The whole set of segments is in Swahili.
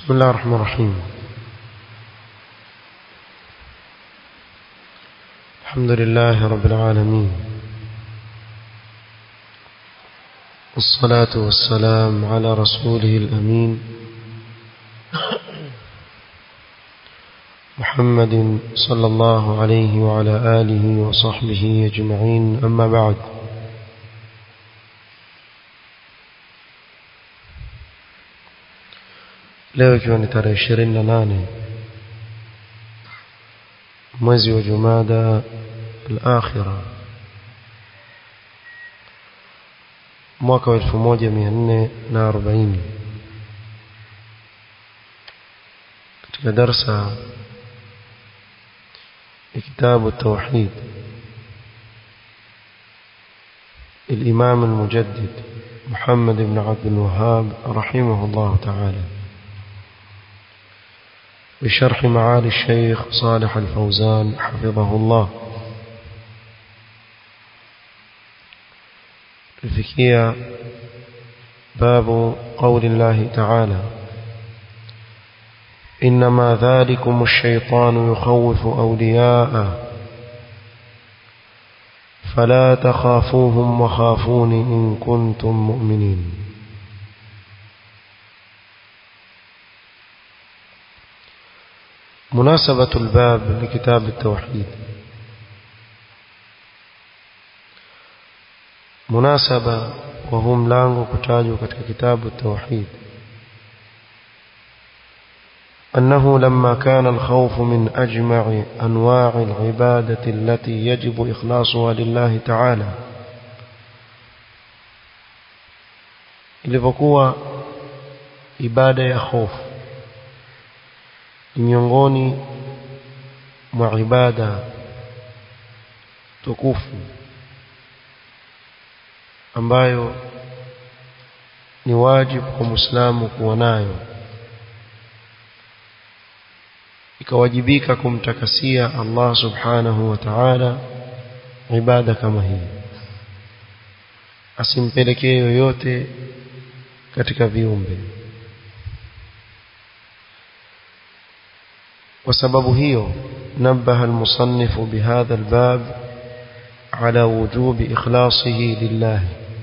بسم الله الرحمن الرحيم الحمد لله رب العالمين والصلاة والسلام على رسوله الأمين محمد صلى الله عليه وعلى آله وصحبه أجمعين أما بعد leo ikiwa ni tarehe ishirini na nane mwezi wa jumada al-akhira mwaka wa elfu moja mia nne na arobaini katika darsa ya kitabu tauhid الإمام المجدد محمد بن عبد الوهاب رحمه الله تعالى بشرح معالي الشيخ صالح الفوزان حفظه الله الفكية باب قول الله تعالى إنما ذلكم الشيطان يخوف أولياءه فلا تخافوهم وخافون إن كنتم مؤمنين مناسبة الباب لكتاب التوحيد مناسبة وهو ملانغو كتاجو كتك كتاب التوحيد أنه لما كان الخوف من أجمع أنواع العبادة التي يجب إخلاصها لله تعالى ilivyokuwa ibada ya hofu miongoni mwa ibada tukufu ambayo ni wajibu kwa Muislamu kuwa nayo ikawajibika kumtakasia Allah subhanahu wa ta'ala ibada kama hii asimpelekee yoyote katika viumbe وسبب هي نبه المصنف بهذا الباب على وجوب إخلاصه لله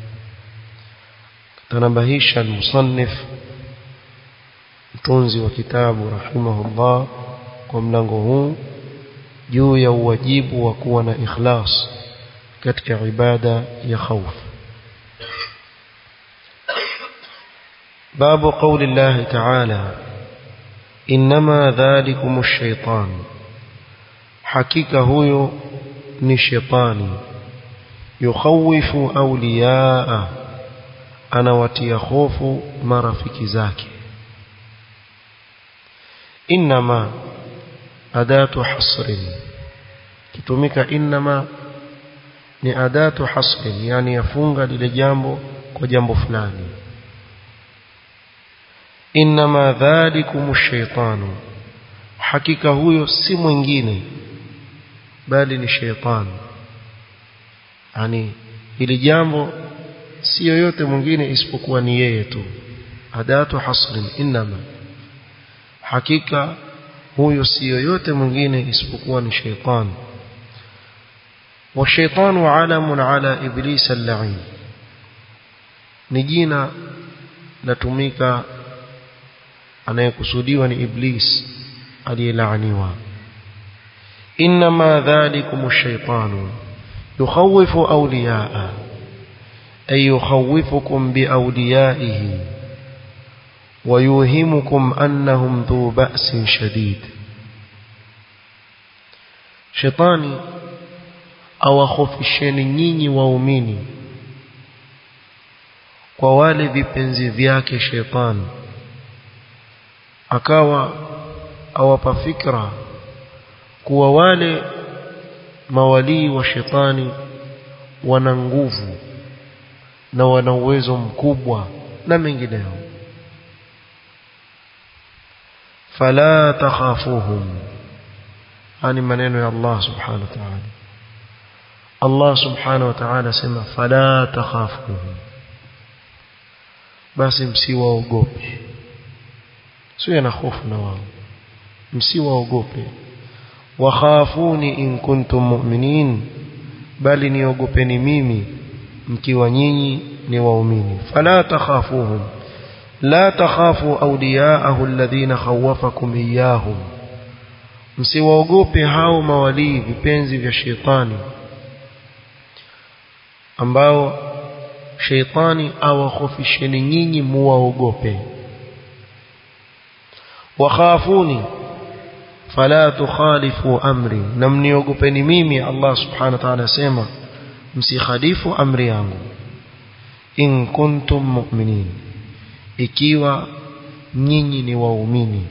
تنبهيش المصنف مtunzi wa kitabu rahimahullah kwa mlango huu juu ya uwajibu wa kuwa na ikhlas katika ibada ya khauf babu qawli Allah ta'ala إنما ذلكم الشيطان حقيقة هو ni shetani yukhawifu awliyaa anawatia hofu marafiki zake inma adatu hasrin kitumika inma ni adatu hasrin yani yafunga lile jambo kwa jambo fulani inma dhalikum shaytanu hakika huyo si mwingine bali ni shaytan yani hili jambo si yoyote mwingine isipokuwa ni yeye tu adatu hasrin inma hakika huyo si yoyote mwingine isipokuwa ni shaytan والشيطان علم على ابليس اللعين ni jina latumika anayekusudiwa ni iblis aliyelaaniwa inma dhalikum ash-shaytanu yukhawifu awliyaa ay yukhawifukum biawliyaihi ويوهمكم أنهم ذو بأس شديد شيطاني awakhofisheni nyinyi waumini kwa wale vipenzi vyake shetani akawa awapa fikra kuwa wale mawalii wa shetani wana nguvu na wana uwezo mkubwa na mengineyo fala takhafuhum ani maneno ya Allah subhanahu wa ta'ala Allah subhanahu wa ta'ala sema fala takhafuhum basi msiwaogope sio na hofu na wao msiwaogope wakhafuni in kuntum mu'minin bali niogopeni mimi mkiwa nyinyi ni waumini fala takhafuhum la takhafu awliyaahu alladhina khawafakum iyyahum msiwaogope hao mawalii vipenzi vya sheitani ambao sheitani awakhofisheni nyinyi muwaogope wakhafuni fala tukhalifu amri na mniogopeni mimi Allah subhanahu wa ta'ala asema msikhalifu amri yangu in kuntum mu'minin ikiwa nyinyi ni waumini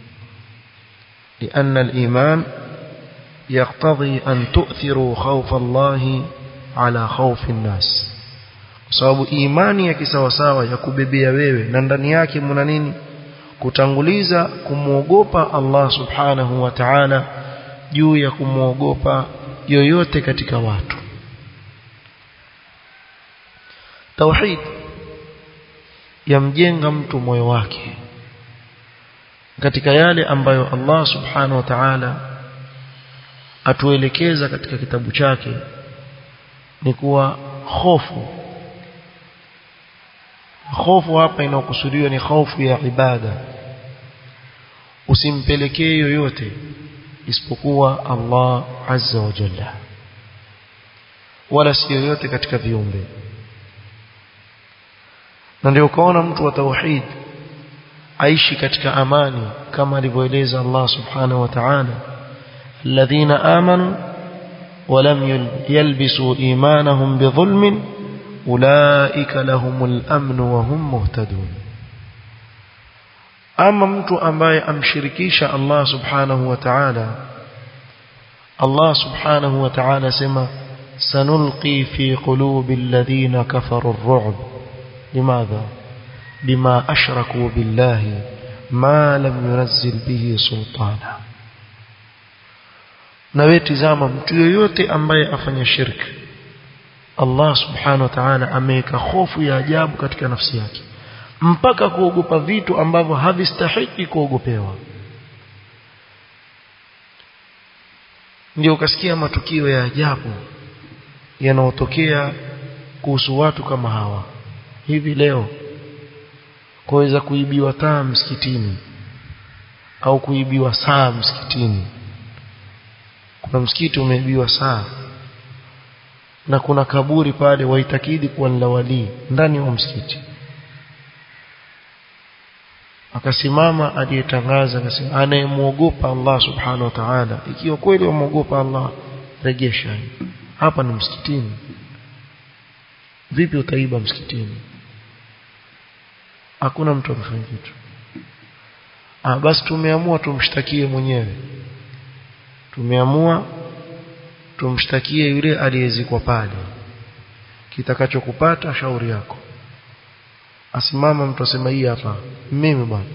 لأن الإيمان يقتضي أن تؤثروا خوف الله على خوف الناس sababu imani ya kisawasawa ya kubebea wewe na ndani yake mna nini kutanguliza kumwogopa Allah subhanahu wa ta'ala juu ya kumwogopa yoyote katika watu tauhid yamjenga mtu moyo wake katika yale ambayo Allah subhanahu wa ta'ala atuelekeza katika kitabu chake ni kuwa hofu hofu hapa inayokusudiwa ni hofu ya ibada usimpelekee yoyote isipokuwa Allah azza wa jalla wala si yoyote katika viumbe na ndio ukaona mtu wa tauhid aishi katika amani kama alivyoeleza Allah subhanahu wa ta'ala alladhina amanu ولم يلبسوا إيمانهم بظلم أولئك لهم الأمن وهم مهتدون أما mtu ambaye amshirikisha Allah subhanahu wa ta'ala Allah subhanahu wa ta'ala sema sanulqi fi qulubi alladhina kafaru ar-ru'b limadha bima ashraku billahi ma lam yunzil bihi sultana na wewe tizama mtu yoyote ambaye afanya shirki Allah subhanahu wa ta'ala ameweka hofu ya ajabu katika nafsi yake mpaka kuogopa vitu ambavyo havistahiki kuogopewa ndio ukasikia matukio ya ajabu yanayotokea kuhusu watu kama hawa hivi leo kuweza kuibiwa taa msikitini au kuibiwa saa msikitini kuna msikiti umeibiwa saa na kuna kaburi pale waitakidi kuwa ni la walii ndani ya msikiti akasimama aliyetangaza akasema anayemwogopa Allah subhanahu wa ta'ala ikiwa kweli wamwogopa Allah rejesha hapa ni msikitini vipi utaiba msikitini hakuna mtu amefanya kitu ah basi tumeamua tumshtakie mwenyewe tumeamua tumshtakie yule aliyezikwa pale kitakachokupata shauri yako asimama mtu asema hii hapa mimi bwana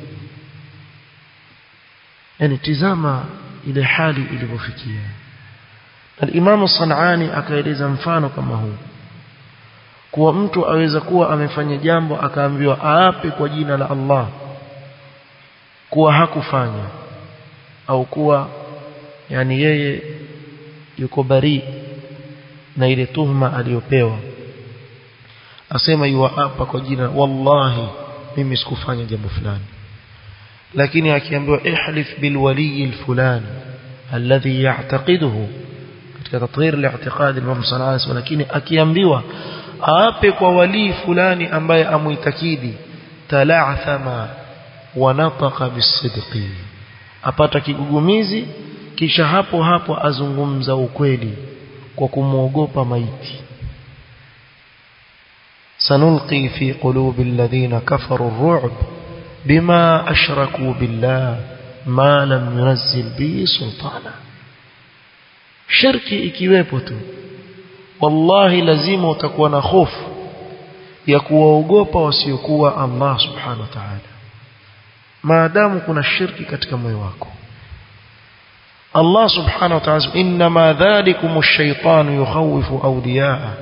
yani tizama ile hali ilivyofikia al-Imam Sanani akaeleza mfano kama huu kuwa mtu aweza kuwa amefanya jambo akaambiwa aape kwa jina la Allah kuwa hakufanya au kuwa yani yeye yuko bari na ile tuhma aliyopewa asema yuapa kwa jina wallahi mimi sikufanya jambo fulani lakini akiambiwa ihlif bil wali al fulani alladhi ya'taqiduhu katika tathir al-i'tiqad al-imam Sanani lakini akiambiwa aape kwa wali fulani ambaye amuitakidi tala'thama wa nataqa bisidqi apata kigugumizi kisha hapo hapo azungumza ukweli kwa kumwogopa maiti sanulqi fi qulubi alladhina kafaru ar-ru'b bima ashraku billah ma lam yunzil bihi sultana shirki ikiwepo tu wallahi lazima utakuwa na hofu ya kuwaogopa wasiokuwa Allah subhanahu wa ta'ala maadamu kuna shirki katika moyo wako Allah subhanahu wa ta'ala inma dhalikum ash-shaytanu yukhawifu awliya'a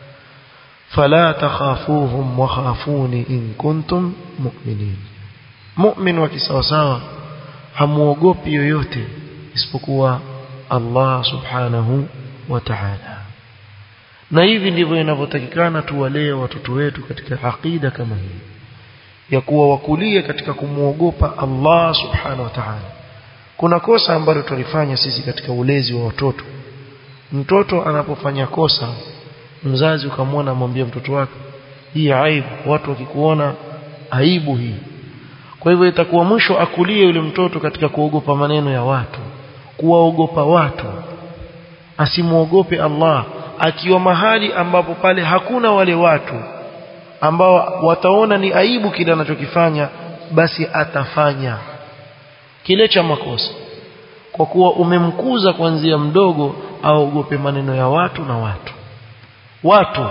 fala takhafuhum wa khafuni in kuntum mu'minin mu'min wa kisawasawa hamuogopi yoyote isipokuwa Allah subhanahu wa ta'ala na hivi ndivyo inavyotakikana tuwalee watoto wetu katika aqida kama hii ya kuwa wakulie katika kumwogopa Allah subhanahu wa ta'ala kuna kosa ambalo tulifanya sisi katika ulezi wa watoto mtoto anapofanya kosa mzazi ukamwona amwambia mtoto wake hii aibu watu wakikuona aibu hii kwa hivyo itakuwa mwisho akulie yule mtoto katika kuogopa maneno ya watu kuwaogopa watu asimwogope Allah akiwa mahali ambapo pale hakuna wale watu ambao wataona ni aibu kile anachokifanya basi atafanya kile cha makosa kwa kuwa umemkuza kuanzia mdogo aogope maneno ya watu na watu watu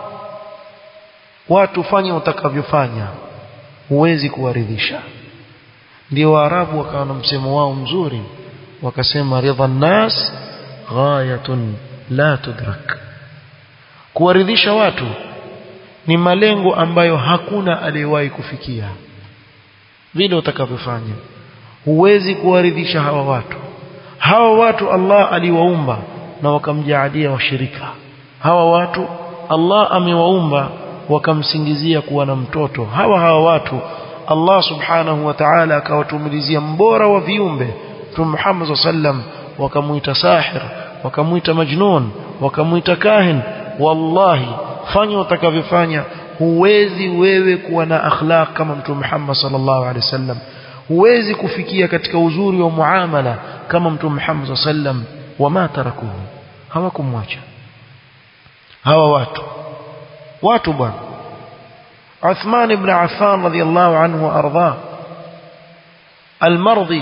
watu fanya utakavyofanya huwezi kuwaridhisha ndio waarabu wakawa na msemo wao mzuri wakasema ridha nas ghayatun la tudrak kuwaridhisha watu ni malengo ambayo hakuna aliyewahi kufikia vile utakavyofanya huwezi kuwaridhisha hawa watu hawa watu Allah aliwaumba na wakamjaalia washirika hawa watu Allah amewaumba wakamsingizia kuwa na mtoto hawa hawa watu Allah subhanahu wa ta'ala akawatumilizia mbora wa viumbe Mtume Muhammad sallam wakamuita sahir wakamuita majnun wakamuita kahin wallahi fanya utakavyofanya huwezi wewe kuwa na akhlaq kama Mtume Muhammad sallallahu alaihi wasallam huwezi kufikia katika uzuri wa muamala kama Mtume Muhammad sallam wama tarakuhu hawakumwacha hawa watu watu bwana Uthman ibn Affan radiyallahu anhu arda المرضي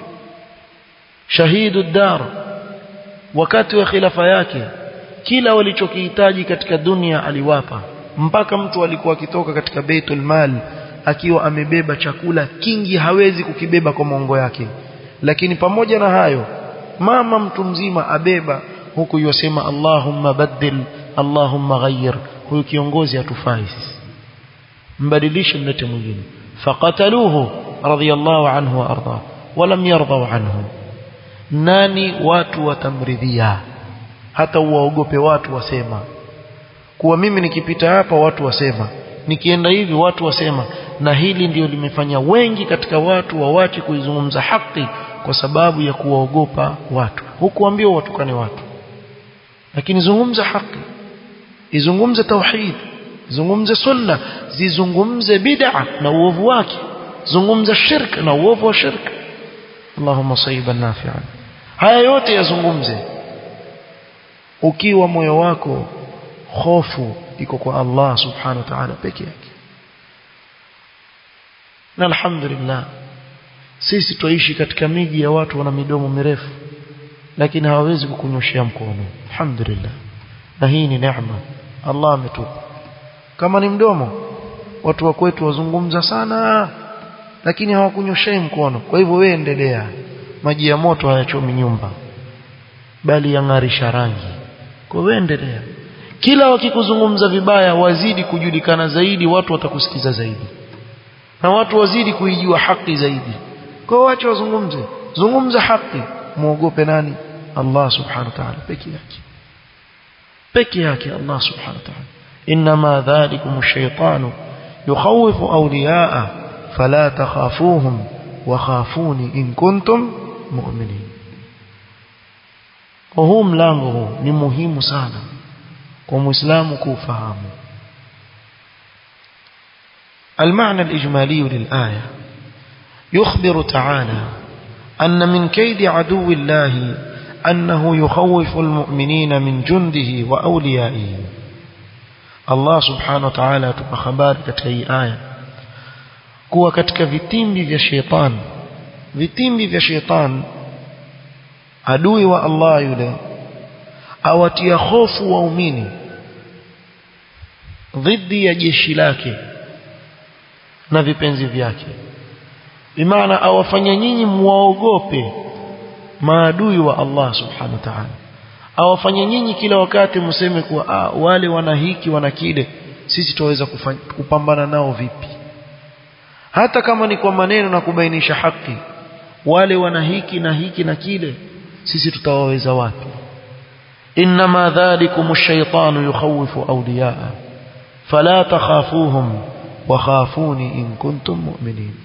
شهيد الدار wakati wa khilafa yake kila walichokihitaji katika dunia aliwapa mpaka mtu alikuwa akitoka katika Baitul Mal akiwa amebeba chakula kingi hawezi kukibeba kwa mongo yake lakini pamoja na hayo mama mtu mzima abeba huku yosema Allahumma baddil Allahumma ghayyir huyu kiongozi hatufai mbadilishe mlete mwingine faqataluhu radiyallahu anhu wa arda walam yardaw anhu nani watu watamridhia hata uwaogope watu wasema kuwa mimi nikipita hapa watu wasema nikienda hivi watu wasema na hili ndio limefanya wengi katika watu wawache kuizungumza haki kwa sababu ya kuwaogopa watu hukuambiwa watukane watu lakini zungumza haki izungumze tauhid zungumze sunna zizungumze bid'a na uovu wake zungumza shirk na uovu wa shirk Allahumma sayyiban nafi'an haya yote yazungumze ukiwa moyo wako hofu iko kwa Allah subhanahu wa ta'ala peke yake na alhamdulillah sisi tuishi katika miji ya watu wana midomo mirefu lakini hawawezi kukunyoshia mkono alhamdulillah na hii ni neema Allah ametupa kama ni mdomo watu wa kwetu wazungumza sana lakini hawakunyoshei mkono kwa hivyo wewe endelea maji ya moto hayachomi nyumba bali yang'arisha rangi kwa wewe endelea kila wakikuzungumza vibaya wazidi kujulikana zaidi watu watakusikiza zaidi na watu wazidi kuijua haki zaidi kwa wacha wazungumze zungumza haki muogope nani Allah subhanahu wa ta'ala peke yake peke yake Allah subhanahu wa ta'ala inma dhalikum ash-shaytanu yukhawifu awliya'a fala takhafuhum wa khafuni in kuntum mu'minin kwa huu mlango huu ni muhimu sana kwa muislamu kufahamu المعنى الإجمالي للآية يخبر تعالى أن من كيد عدو الله أنه يخوف المؤمنين من جنده وأوليائه الله سبحانه وتعالى تبخبار كتهي آية kuwa katika vitimbi vya shetani vitimbi vya shetani adui wa Allah yule awatia hofu waumini dhidi ya jeshi lake na vipenzi vyake bimaana awafanya nyinyi muwaogope maadui wa Allah subhanahu wa ta'ala awafanya nyinyi kila wakati mseme kuwa ah, wale wana hiki wana kile sisi tuweza kupambana nao vipi hata kama ni kwa maneno na kubainisha haki wale wana hiki na hiki na kile sisi tutawaweza wapi inma dhalikum ash-shaytanu yukhawifu awliyaa fala takhafuhum wa khafuni in kuntum mu'minin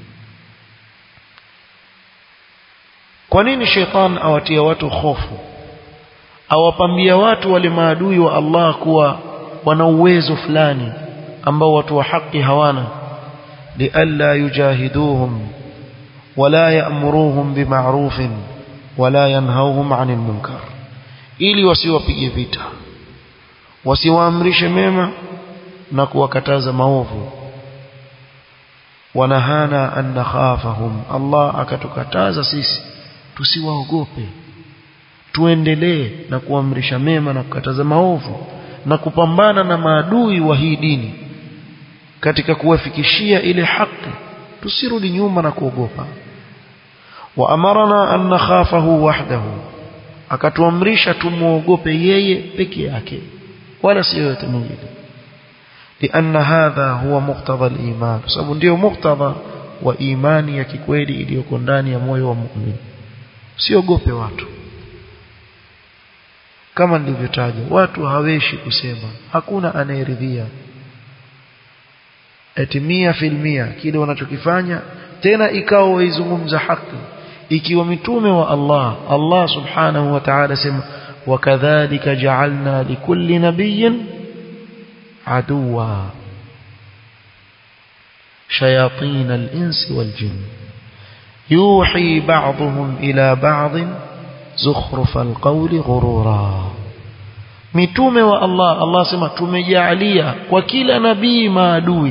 kwa nini shaytan awatia watu hofu awapambia watu wale maadui wa Allah kuwa wana uwezo fulani ambao watu wa haki hawana lialla yujahiduhum wala ya'muruhum bima'rufin wala yanhauhum 'anil munkar ili wasiwapige vita wasiwaamrishe mema na kuwakataza maovu wanahana an nakhafahum Allah akatukataza sisi tusiwaogope tuendelee na kuamrisha mema na kukataza maovu na kupambana na maadui wa hii dini katika kuwafikishia ile haki tusirudi nyuma na kuogopa wa amarna an nakhafahu wahdahu akatuamrisha tumuogope yeye peke yake wala si yote mwingine لأن هذا هو مقتضى الإيمان sababu ndio muktadha wa imani ya kikweli iliyoko ndani ya moyo wa muumini siogope watu kama nilivyotaja watu haweshi kusema hakuna anayeridhia eti mia filmia kile wanachokifanya tena ikawa waizungumza haki ikiwa mitume wa Allah Allah subhanahu wa ta'ala sema wakadhalika ja'alna likulli nabiyyin aduwa shayatin al-insi wal-jinn yuhi ba'dhum ila ba'd zukhruf al-qawli ghurura mitume wa Allah Allah sema tumejalia kwa kila nabii maadui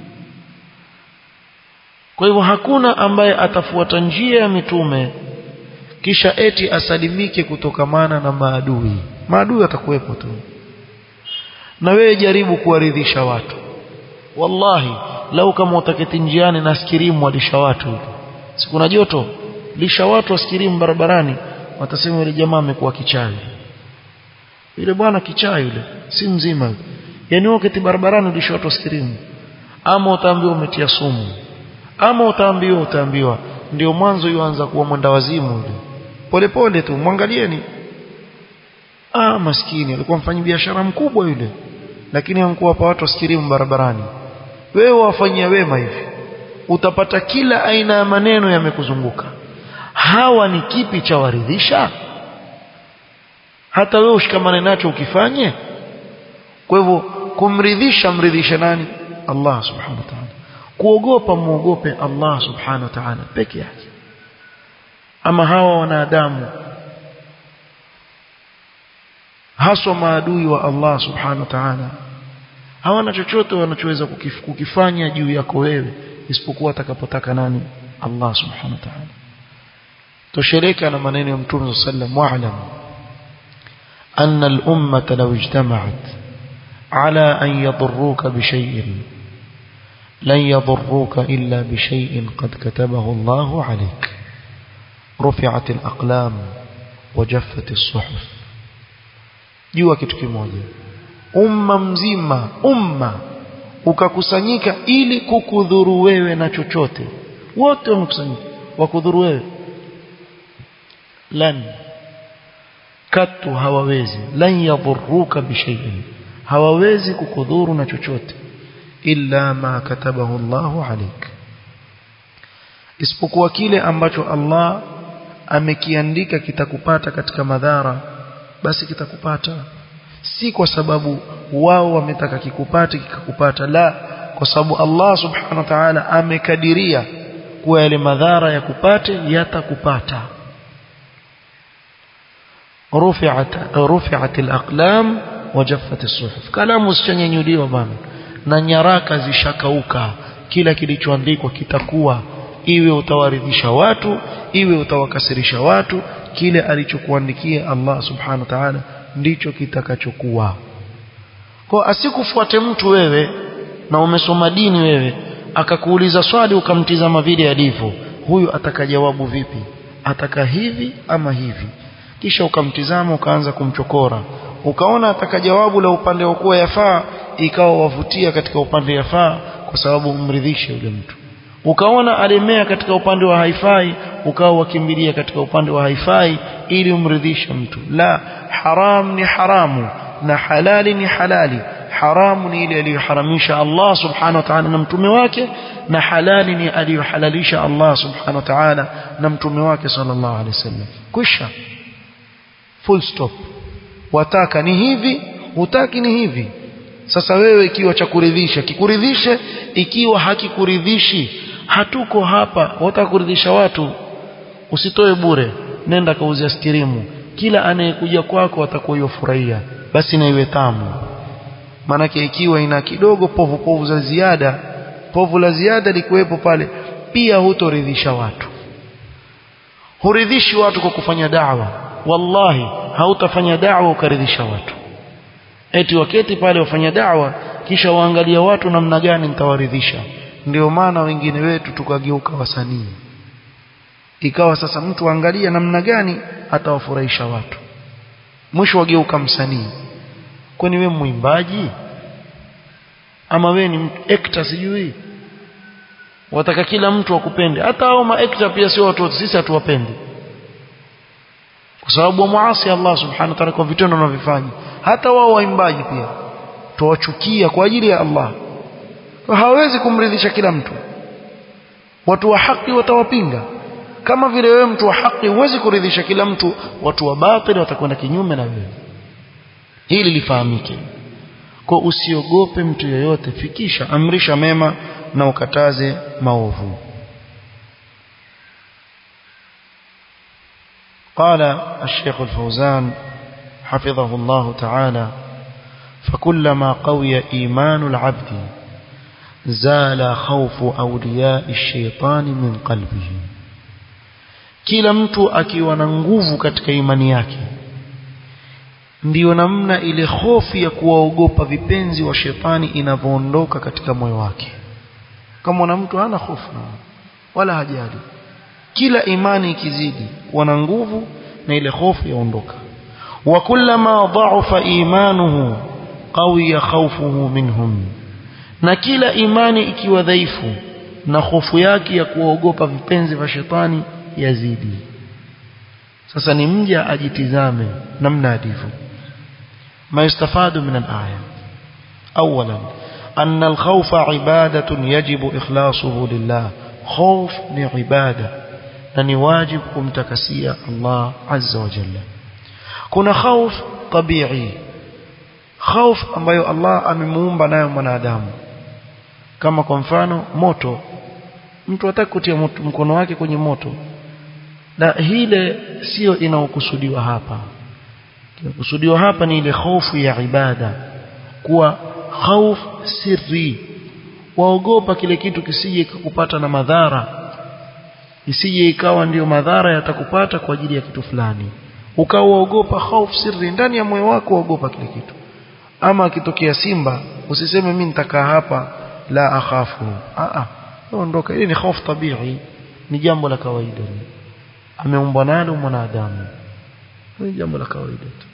kwa hivyo hakuna ambaye atafuata njia ya mitume kisha eti asalimike kutokamana na maadui maadui atakuwepo tu na wewe jaribu kuwaridhisha watu wallahi lau kama utaketi njiani na skirimu walisha watu sikuna joto lisha watu waskirimu barabarani watasema yule jamaa amekuwa kichawi yule bwana kichawi yule si mzima yule yani wakati barabarani ulisha watu waskirimu ama utaambiwa umetia sumu ama utaambiwa utaambiwa ndio mwanzo yuanza kuwa mwenda wazimu yule polepole tu mwangalieni ah maskini alikuwa mfanyi biashara mkubwa yule lakini hamkuwapa watu wasikirimu barabarani wewe wafanyia wema hivi utapata kila aina ya maneno yamekuzunguka hawa ni kipi cha waridhisha hata wewe ushikamane nacho ukifanye kwa hivyo kumridhisha mridhishe nani Allah subhanahu wa ta'ala kuogopa muogope Allah subhanahu wa ta'ala peke yake ama hawa wanadamu haswa maadui wa Allah subhanahu wa ta'ala hawana chochote wanachoweza kukif, kukifanya juu yako wewe isipokuwa atakapotaka nani Allah subhanahu wa ta'ala tosheleka na maneno ya mtume sallam wa'lam أن الأمة لو اجتمعت على أن يضروك بشيء لن يضروك إلا بشيء قد كتبه الله عليك رفعت الأقلام وجفت الصحف jua kitu kimoja umma mzima umma ukakusanyika ili kukudhuru wewe na chochote wote wamekusanyika wakudhuru wewe lan katu hawawezi lan yadhurruka bishay'in hawawezi kukudhuru na chochote illa ma katabahu Allahu alik isipokuwa kile ambacho Allah amekiandika kitakupata katika madhara basi kitakupata si kwa sababu wao wametaka kikupate kikakupata la kwa sababu Allah subhanahu wa ta'ala amekadiria kuwa yale madhara ya kupate yatakupata rufi'at rufi'at al-aqlam wajaffat as-suhuf kalamu zishanyanyuliwa bana na nyaraka zishakauka kila kilichoandikwa kitakuwa iwe utawaridhisha watu iwe utawakasirisha watu kile alichokuandikia Allah subhanahu wa ta'ala ndicho kitakachokuwa kwa asikufuate mtu wewe na umesoma dini wewe akakuuliza swali ukamtizama vile alivyo huyu atakajawabu vipi ataka hivi ama hivi kisha ukamtizama ukaanza kumchokora ukaona atakajawabu la upande wa kuwa yafaa ikawa wavutia katika upande yafaa kwa sababu umridhishe yule mtu ukaona alemea katika upande wa haifai ukawa wakimbilia katika upande wa haifai ili umridhishe mtu la haram ni haramu na halali ni halali haramu ni ile aliyoharamisha Allah subhanahu wa ta'ala na mtume wake na halali ni aliyohalalisha Allah subhanahu wa ta'ala na mtume wake sallallahu alaihi wasallam kwisha full stop wataka ni hivi hutaki ni hivi sasa wewe ikiwa cha kuridhisha kikuridhishe ikiwa hakikuridhishi hatuko hapa wataka kuridhisha watu usitoe bure nenda kauze askirimu kila anayekuja kwako atakuwa yofurahia basi na iwe tamu maanake ikiwa ina kidogo povu povu za ziada povu la ziada likuwepo pale pia hutoridhisha watu huridhishi watu kwa kufanya da'wa wallahi hautafanya da'wa ukaridhisha watu eti waketi pale wafanya da'wa kisha waangalia watu namna gani nitawaridhisha ndio maana wengine wetu tukageuka wasanii ikawa sasa mtu angalia namna gani atawafurahisha watu mwisho wageuka msanii kwani we mwimbaji ama we ni actor sijui wataka kila mtu akupende hata hao maactor pia sio watu sisi hatuwapendi kwa sababu wamuasi Allah subhanahu wa ta'ala kwa vitendo wanavyofanya hata wao waimbaji pia tuwachukia kwa ajili ya Allah hawezi kumridhisha kila mtu watu wa haki watawapinga kama vile wewe mtu wa haki huwezi kuridhisha kila mtu watu wa batili watakwenda kinyume na wewe hili lifahamike kwa usiogope mtu yoyote fikisha amrisha mema na ukataze maovu قال الشيخ الفوزان حفظه الله تعالى فكلما قوي إيمان العبد زال خوف أولياء الشيطان من قلبه kila mtu akiwa na nguvu katika imani yake ndiyo namna ile hofu ya kuwaogopa vipenzi wa shetani inavyoondoka katika moyo wake kama na mtu hana hofu wala hajali kila imani ikizidi kuwa na nguvu na ile hofu yaondoka wa kullama dha'afa imanuhu qawiya khawfuhu minhum na kila imani ikiwa dhaifu na hofu yake ya kuwaogopa vipenzi vya shetani yazidi sasa ni mja ajitizame namna alivyo ما يستفاد من الآية أولا أن الخوف عبادة يجب إخلاصه لله خوف لعبادة أن واجب كمتكسية الله عز وجل كنا خوف طبيعي خوف ambayo Allah amemuumba nayo mwanadamu kama kwa mfano moto mtu hataki kutia mkono wake kwenye moto na hile sio inaokusudiwa hapa kinakusudiwa hapa ni ile hofu ya ibada kuwa khauf sirri waogopa kile kitu kisije kukupata na madhara isije ikawa ndiyo madhara yatakupata kwa ajili ya kitu fulani ukawaogopa khauf sirri ndani ya moyo wako waogopa kile kitu ama akitokea simba usiseme mimi nitakaa hapa la akhafu a a ondoka hili ni hofu tabii ni jambo la kawaida ameumbwa nalo mwanadamu ni jambo la kawaida tu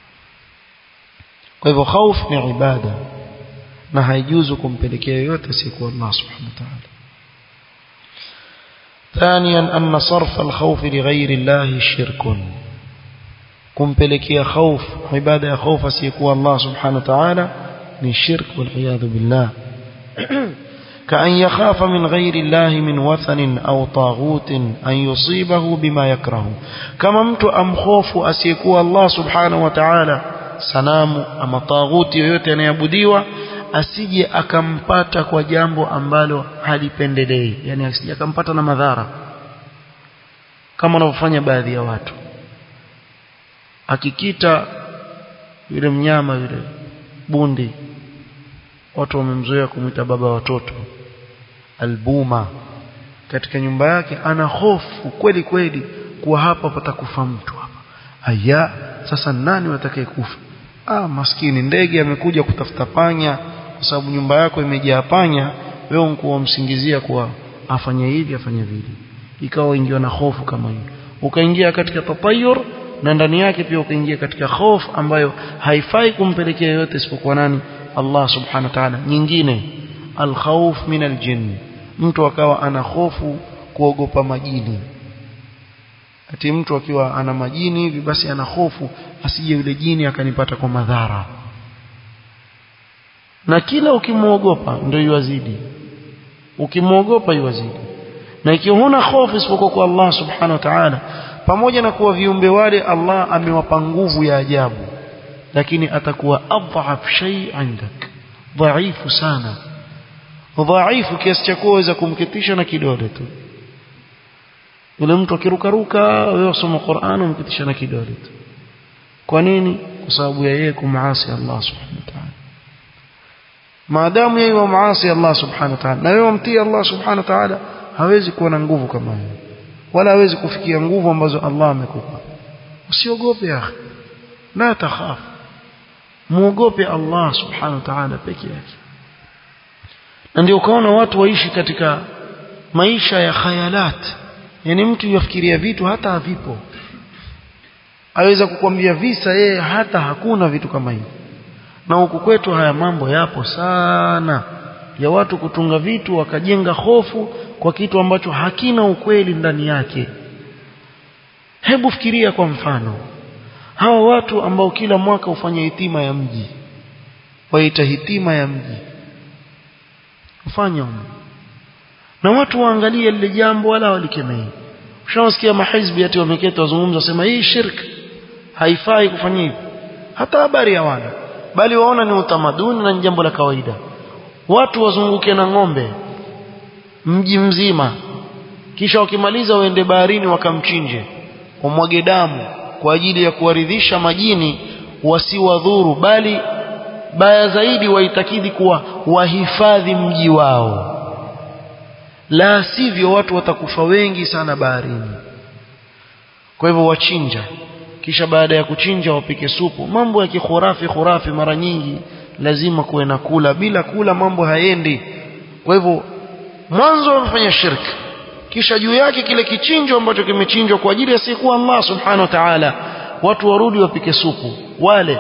kwa hivyo hofu ni ibada na haijuzu kumpelekea yoyote asiyekuwa Allah subhanahu wa ta'ala ثانيا أن صرف الخوف لغير الله شرك kumpelekea خوف ibada ya خوف asiyekuwa Allah subhanahu wa ta'ala ni shirk wal billah كأن يخاف من غير الله من وثن أو طاغوت أن يصيبه بما يكره كما mtu amkhofu asiyekuwa Allah subhanahu wa ta'ala sanamu ama taghuti yoyote anayeabudiwa asije akampata kwa jambo ambalo halipendelei yani asije akampata na madhara kama wanavyofanya baadhi ya watu akikita yule mnyama yule bundi watu wamemzoea kumwita baba watoto albuma katika nyumba yake ana hofu kweli kweli kuwa hapa patakufa mtu hapa aya sasa nani watakaye kufa ah maskini ndege amekuja kutafuta panya kwa sababu nyumba yako imejaa panya wewe mkuwa msingizia kuwa afanye hivi afanye vile ikawa ingiwa na hofu kama hiyo ukaingia katika tatayur na ndani yake pia ukaingia katika hofu ambayo haifai kumpelekea yote isipokuwa nani Allah subhanahu wa ta'ala nyingine alkhawf min aljin mtu akawa ana hofu kuogopa majini ati mtu akiwa ana majini hivi basi ana hofu asije yule jini akanipata kwa madhara na kila ukimwogopa ndio yuwazidi ukimwogopa yuwazidi na ikiwa huna hofu isipokuwa kwa Allah subhanahu wa ta'ala pamoja na kuwa viumbe wale Allah amewapa nguvu ya ajabu lakini atakuwa adhaf shay indak dhaifu sana dhaifu kiasi cha kuweza kumketisha na kidole tu yule mtu akirukaruka wewe usoma Qur'an umketisha na kidole tu kwa nini kwa sababu ya yeye kumaasi Allah subhanahu wa ta'ala maadamu yeye wa maasi Allah subhanahu wa ta'ala na wewe mtii Allah subhanahu wa ta'ala hawezi kuwa na nguvu kama hiyo wala hawezi kufikia nguvu ambazo Allah amekupa usiogope akhi la takhaf muogope Allah subhanahu wa ta'ala peke yake na ndio ukaona watu waishi katika maisha ya khayalat yani mtu yafikiria vitu hata havipo aweza kukwambia visa yeye hata hakuna vitu kama hivyo na huku kwetu haya mambo yapo sana ya watu kutunga vitu wakajenga hofu kwa kitu ambacho hakina ukweli ndani yake hebu fikiria kwa mfano hawa watu ambao kila mwaka hufanya hitima ya mji waita hitima ya mji ufanya na watu waangalie lile jambo wala walikemei ushawasikia mahizbi ati wameketi wazungumza wasema hii shirk haifai kufanya hivi hata habari hawana bali waona ni utamaduni na ni jambo la kawaida watu wazunguke na ng'ombe mji mzima kisha wakimaliza waende baharini wakamchinje wamwage damu kwa ajili ya kuwaridhisha majini wasiwadhuru bali baya zaidi waitakidi kuwa wahifadhi mji wao la sivyo watu watakufa wengi sana baharini kwa hivyo wachinja kisha baada ya kuchinja wapike supu mambo ya kikhurafi khurafi mara nyingi lazima kuwe na kula bila kula mambo haendi kwa hivyo mwanzo wamefanya shirki kisha juu yake kile kichinjo ambacho kimechinjwa kwa ajili ya siku Allah subhanahu wa ta'ala watu warudi wapike supu wale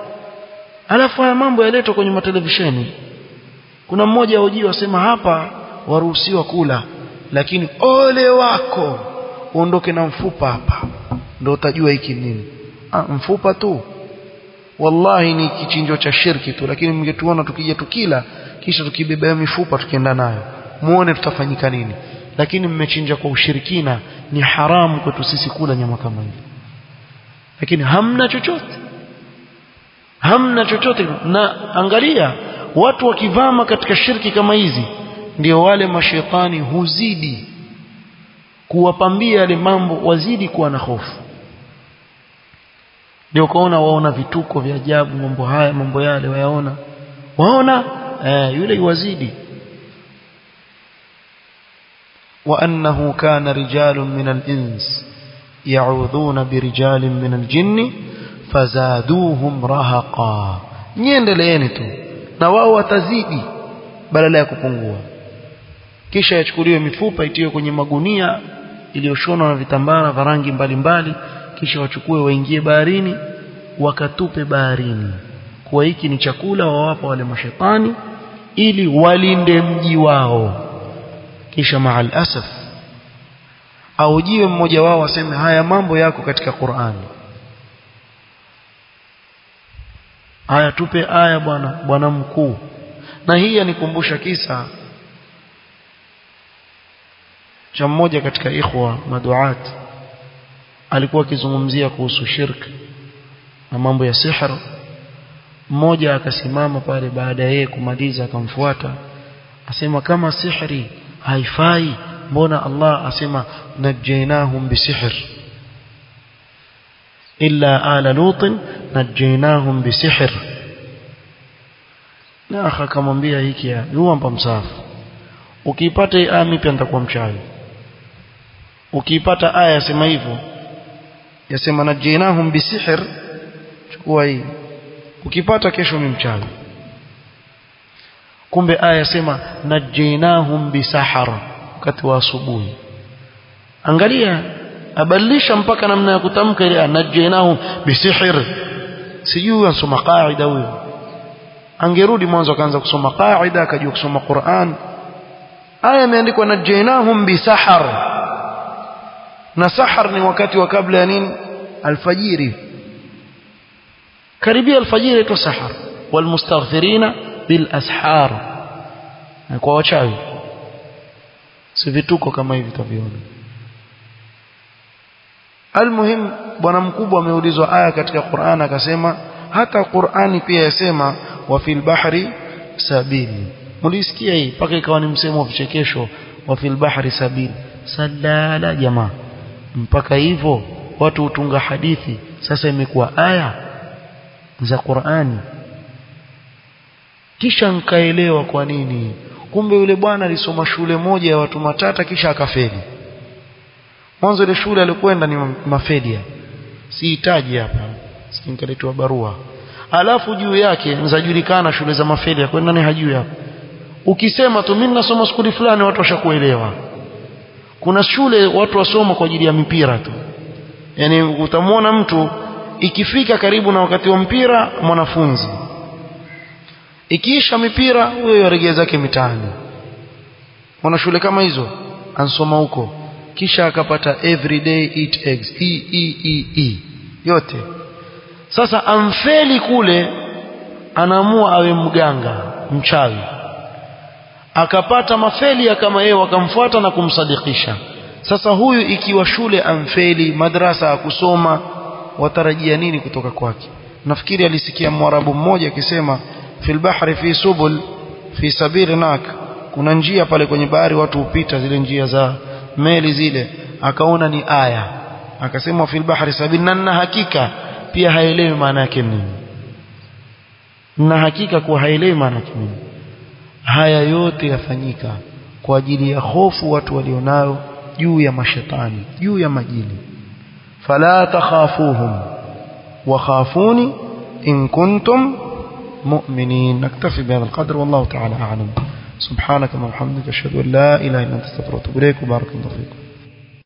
alafu haya mambo yaletwa kwenye matelevisheni kuna mmoja hojiwa asema hapa waruhusiwa kula lakini ole wako uondoke na mfupa hapa ndio utajua hiki nini ah, mfupa tu wallahi ni kichinjo cha shirki tu lakini mngetuona tukija tukila kisha tukibeba mifupa tukienda nayo muone tutafanyika nini lakini mmechinja kwa ushirikina ni haramu kwetu sisi kula nyama kama hiyo lakini hamna chochote hamna chochote na angalia watu wakivama katika shirki kama hizi ndio wale mashetani huzidi kuwapambia yale mambo wazidi kuwa na hofu ndio ukaona waona vituko vya ajabu mambo haya mambo yale wayaona waona eh, yule iwazidi وأنه كان رجال من الإنس يعوذون برجال من الجن فزادوهم رهقا niendeleeni tu na wao watazidi badala ya kupungua kisha yachukuliwe mifupa itiwe kwenye magunia iliyoshonwa na vitambara vya rangi mbalimbali kisha wachukue waingie baharini wakatupe baharini kuwa hiki ni chakula wawapa wale mashetani ili walinde mji wao kisha maal asaf aujiwe mmoja wao aseme haya mambo yako katika Qur'ani haya tupe aya bwana bwana mkuu na hii yanikumbusha kisa cha mmoja katika ikhwa maduat alikuwa akizungumzia kuhusu shirk na mambo ya sihr mmoja akasimama pale baada ya yeye kumaliza akamfuata asema kama sihri haifai mbona Allah asema najainahum bisihr illa ala lut najainahum bisihr na akha akamwambia hiki huwa mpa msafu ukiipata hii aya pia nitakuwa mchawi ukiipata aya yasema hivyo yasema najainahum bisihr chukua hii ukipata kesho ni mchawi kumbe aya yasema najainahum bisahar wakati wa asubuhi angalia abadilisha mpaka namna ya kutamka ile najainahum bisihr sijui ansoma qaida huyo angerudi mwanzo akaanza kusoma qaida akajua kusoma Qur'an aya imeandikwa najainahum bisahar na sahar ni wakati wa kabla ya nini alfajiri karibia alfajiri ito sahar walmustaghfirina bil ashar kwa wachawi si vituko kama hivi taviona almuhim bwana mkubwa ameulizwa aya katika Qur'an akasema hata Qur'ani pia yasema wa fil bahri sabili mulisikia hii mpaka ikawa ni msemo wa vichekesho wa fil bahri sabili salala jamaa mpaka hivyo watu hutunga hadithi sasa imekuwa aya za Qur'ani kisha nkaelewa kwa nini kumbe yule bwana alisoma shule moja ya watu matata kisha akafeli mwanzo ile shule alikwenda ni mafelia sihitaji hapa sikinkaletwa barua alafu juu yake nzajulikana shule za mafelia kwenda nani hajui hapa ukisema tu mimi nasoma skuli fulani watu washakuelewa kuna shule watu wasoma kwa ajili ya mipira tu yani utamwona mtu ikifika karibu na wakati wa mpira mwanafunzi ikiisha mipira huyo yaregea zake mitaani wana shule kama hizo ansoma huko kisha akapata everyday eat eggs e, e, e, e. yote sasa amfeli kule anaamua awe mganga mchawi akapata mafeli kama yeye wakamfuata na kumsadikisha sasa huyu ikiwa shule amfeli madrasa akusoma watarajia nini kutoka kwake nafikiri alisikia mwarabu mmoja akisema fil bahri fi subul fi sabiri nak kuna njia pale kwenye bahari watu hupita zile njia za meli zile akaona ni aya akasema fil bahri sabil na hakika pia haelewi maana yake nini na hakika kuwa haelewi maana yake nini haya yote yafanyika kwa ajili ya hofu watu walionayo juu ya mashetani juu ya majini fala takhafuhum wa khafuni in kuntum مؤمنين نكتفي بهذا القدر والله تعالى أعلم سبحانك اللهم وبحمدك أشهد أن لا إله إلا أنت استغفرك وأتوب إليك وبارك الله فيكم